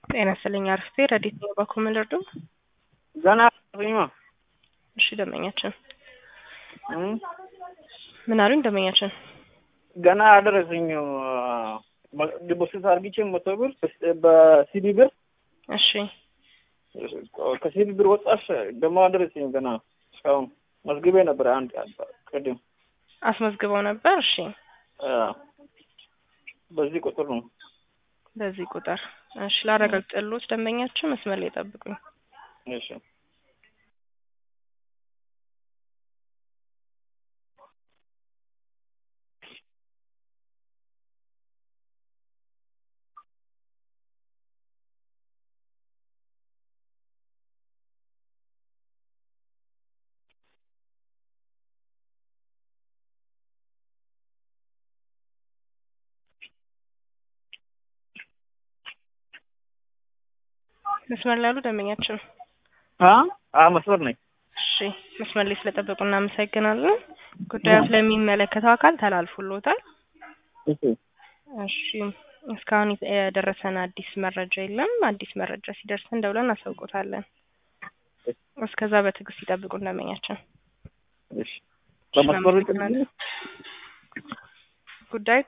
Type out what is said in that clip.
ጤና ይስጥልኝ አርፍቴ ረዲት ነው በኩል ልርዱ ገና ሪማ እሺ ደንበኛችን ምን አሉኝ ደንበኛችን ገና አደረሰኝ ዲፖዚት አርግቼ መቶ ብር በሲዲ ብር እሺ ከሲዲ ብር ወጣሽ ደግሞ አደረሰኝ ገና እስካሁን መዝግቤ ነበር አንድ ቅድም አስመዝግበው ነበር እሺ በዚህ ቁጥር ነው በዚህ ቁጥር እሺ ላረጋግጥልዎት ደንበኛችን መስመር ላይ ጠብቁኝ እሺ መስመር ላይ ያሉ ደንበኛችን አ መስመር ነኝ እሺ መስመር ላይ ስለጠበቁ እናመሰግናለን ጉዳዩ ስለሚመለከተው አካል ተላልፎልዎታል እሺ እሺ እስካሁን የደረሰን አዲስ መረጃ የለም አዲስ መረጃ ሲደርሰን ደውለን እናሳውቆታለን እስከዛ በትዕግስት ይጠብቁ ደንበኛችን እሺ በመስመር ጉዳዩ